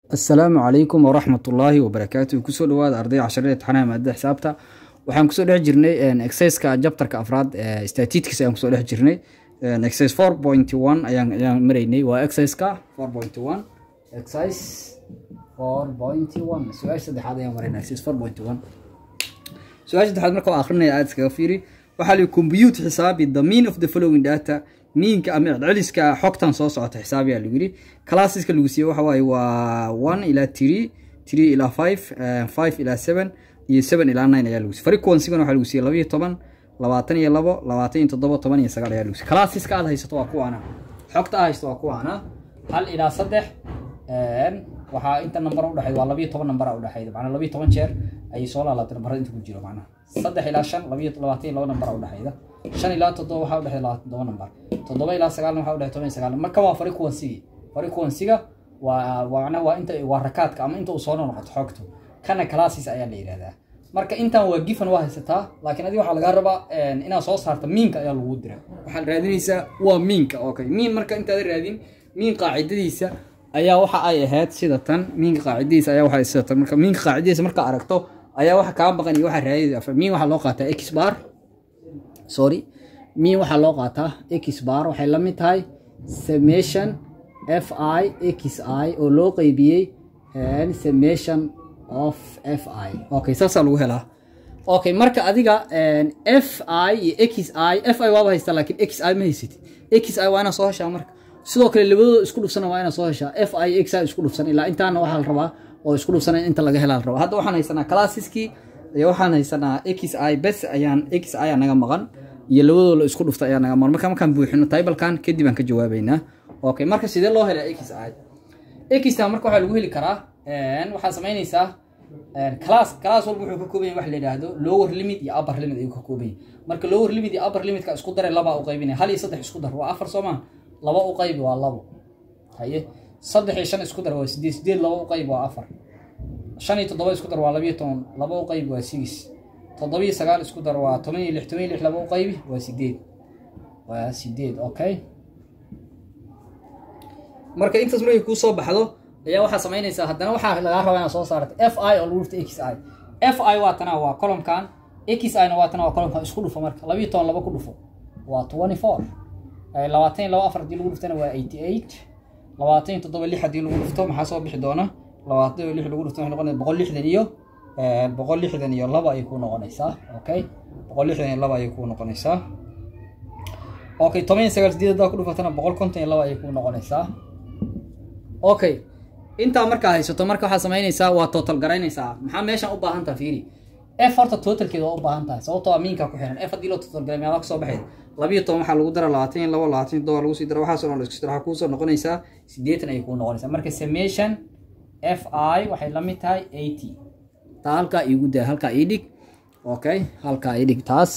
asalaamu calaykum waraxmat ullaahi wabarakaatu kusoo dhawaada arday casharada imtixaanaha maadada xisaabta waxaan kusoo dhex jirnay exerciska jabtarka afraad statistics ayaan kusoo dhex jirnay exercise four point one ayaan ayaan maraynay waa exerciseka four point one exercise four point one su-aasha saddexaad ayaan maraynay exercise four point one su-aasha saddexaad marka waa akrinaya aada iskaga fiiri waxaa la compute xisaabi the mean of the following data miinka ama celceliska xogtan soo socota xisaabiyaa lagu yidhi classeska lagu siiyey waxa waaye waa one ilaa three three ilaa five five ilaa seven iyo seven ilaa nine ayaa lagu siiyey frequency-gana waxaa lagu siiyey laba iyo toban labaatan iyo labo labaatan iyo toddoba toban iyo sagaal ayaa lagu siiyey classeska aad haysato waa kuwaana xogta aad haysato waa kuwaana hal ilaa saddex waxaa inta nambar udhexeyd waa labiyo toban nambar udhexeyd macnaa labiyo toban jeer ayay soo laalaabtay nambarada inta ku jiro macnaha saddex ilaa shan labiyo labaatan iyo laba nambar udhexeyda shan ilaa toddoba waxaa udhexeyd labaatan toddoba nambar toddoba ilaa sagaalna waxaa udhexeyd toban iyo sagaal marka waa frequency frequency-ga waa macnaha waa inta waa rakaadka ama inta uu soo noqoto xogtu kana classes ayaa la yidhahdaa marka intan waa gifan waa haysataa laakiin adiga waxaa lagaa rabaa inaad soo saarta miinka ayaa lagu dira waxaad raadinaysaa waa miinka okay miin marka intaada raadin miin qaacidadiisa ayaa waxa ay ahayd sida tan miinka qaacidadiisa ayaa waxa sida tan marka miinka qaacidadiisa marka aragto ayaa waxa kaa maqan iyo waxa raadida miin waxaa loo qaataa x bar sorry miin waxaa loo qaataa x bar waxay la mid tahay summation f i x i oo loo qeybiyey summation of f i okay saasaa lagu helaa okay marka adiga f i iyo x i f i waaba haystaa laakiin x i ma haysatid x i waa inaad soo heshaa marka sidoo kale labadooda isku dhufsana waa inaad soo heshaa f i x i isku dhufsan ilaa intaana waxaa la rabaa oo isku dhufsana inta laga helaa la rabaa hadda waxaan haysanaa classiskii iyo waxaan haysanaa x i bes ayaan x i naga maqan iyo labadooda isku dhufta ayaa naga maqan marka markaan buuxino taybalkan kadib aan ka jawaabeynaa okay marka sidee loo helaa x i x marka waxaa lagu heli karaa waxaad samaynaysaa class class walba wuxuu ka kooban yahay wax la yidhaahdo lower limit iyo upper limit ayuu ka kooban yahay marka lower limit iyo upper limitka isku daray labaa u qaybinaya hal iyo saddex isku dar waa afar soo maa laba u qaybi waa labo haye saddex iyo shan isku dar waa sideed sideed laba u qaybi waa afar shan iyo toddoba isku dar waa labiyo toban laba u qaybi waa six toddoba iyo sagaal isku dar waa toban iyo lix toban iyo lix laba u qaybi waa sideed waa sideed okay marka intaas markay kuu soo baxdo ayaa waxaa samaynaysaa haddana waxaa lagaa rabaa inaad soo saarto f i oo lagu dhufta x i f i waa tana waa columkan x i na waa tana waa columkan isku dhufo marka labiyo toban laba ku dhufo waa twenty four labaatan iyo laba afar haddii lagu dhuftana waa eighty eight labaatan iyo toddoba lix haddii lagu dhufto maxaa soo bixi doona labaatan iyo lix lagu dhufto waxay noqonaysa boqol lixdan iyo boqol lixdan iyo laba ayay kuu noqonaysaa okay boqol lixdan iyo laba ayay kuu noqonaysaa okay toban iyo sagaal sideed haddaa ku dhufatana boqol konton iyo laba ayay kuu noqonaysaa okay intaa markaa haysato marka waxaa samaynaysaa waa total garaynaysaa maxaa meeshan u baahan taha fiiri f horta totalkeeda waa u baahan tahay sababtoo aminka ku xiran f haddii loo total garay meelaa kasoo baxayd labiyo toban waxaa lagu dara labaatan iyo labo labaatan iyo todoba lagu sii dara waxaasoo dhan laisku dara waxaa kuusoo noqonaysaa siddeetan ayay kuu noqonaysaa marka summation f i waxay la mid tahay eighty taa halkaa iigu daa halkaa ii dhig okay halkaa ii dhig taas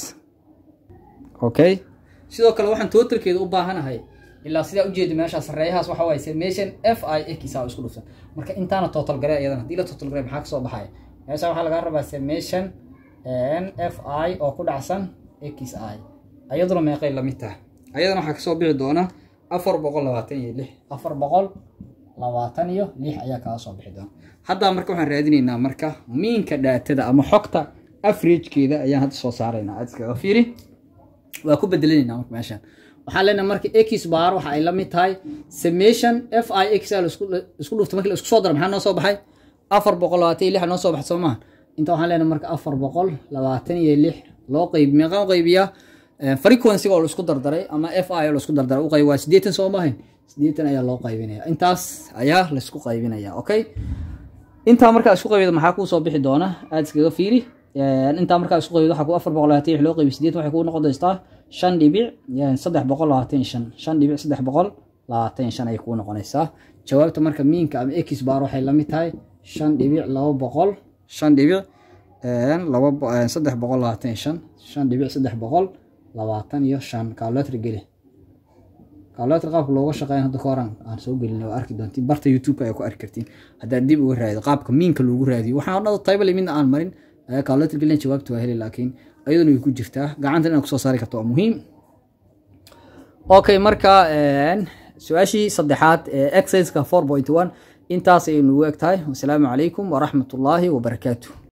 okay sidoo kale waxaan totalkeeda u baahanahay ilaa sidaa ujeeda meeshaa sareeyahaas waxa waaye summation f i x a isku dhufsan marka intaana total gare ayadana haddii la total gare maxaa kasoo baxaya meesha waxaa lagaa rabaa summation f i oo ku dhacsan x i ayaduna meeqay lamid tahay ayadana waxaa kasoo bixi doona afar boqol labaatan iyo lix afar boqol labaatan iyo lix ayaa kaga soo bixi doona haddaa marka waxaan raadinaynaa marka miinka dhaatada ama xogta afragekeeda ayaan hadda soo saaraynaa aad iskaga fiiri waa ku bedelinaynaa marka meeshan waxaan leenahay marka x bar waxa ay la mid tahay summation f i x l isku dhufta markii la isku soo daro maxaa noo soo baxay afar boqol labaatan iyo lix noo soo baxay soo maha inta waxaan leenahay marka afar boqol labaatan iyo lix loo qaybi meeqaan qaybiyaa frequency-ga oo laisku dardaray ama f i oo laisku dardaray u qayb waa siddeetan soo maahayn siddeetan ayaa loo qaybinaya intaas ayaa laisku qaybinaya okay intaa markaa isku qaybida maxaa kuu soo bixi doona aada iskaga fiiri intaa markaa isku qaybida waxaa ku afar boqol labaatan lix loo qaybi siddeetan waxay kuu noqon doontaa shan dhibic saddex boqol labaatan shan shan dhibic saddex boqol labaatan shan ayay kuu noqonaysaa jawaabta marka miinka ama x bar waxay la mid tahay shan dhibic laba boqol shan dhibic laba saddex boqol labaatan shan shan dhibic saddex boqol labaatan iyo shan calculator geli calculator qaabka looga shaqeyn hadda kahoraan aan soo gelin waa arki doontiin barta youtube-ka ayaa ku arki kartiin haddaad dib uga raadido qaabka miinka loogu raadiyo waxaan dhado taybale midna aan marin ayaa calculator gelin jawaabta waa heli laakiin ayaduna way ku jirtaa gacanta inaad kusoo saari karto waa muhiim okay marka su-aashii saddexaad ee exerciseka four point one intaas ayay nugu eg tahay wasalaamu calaykum waraxmat ullaahi wabarakaatu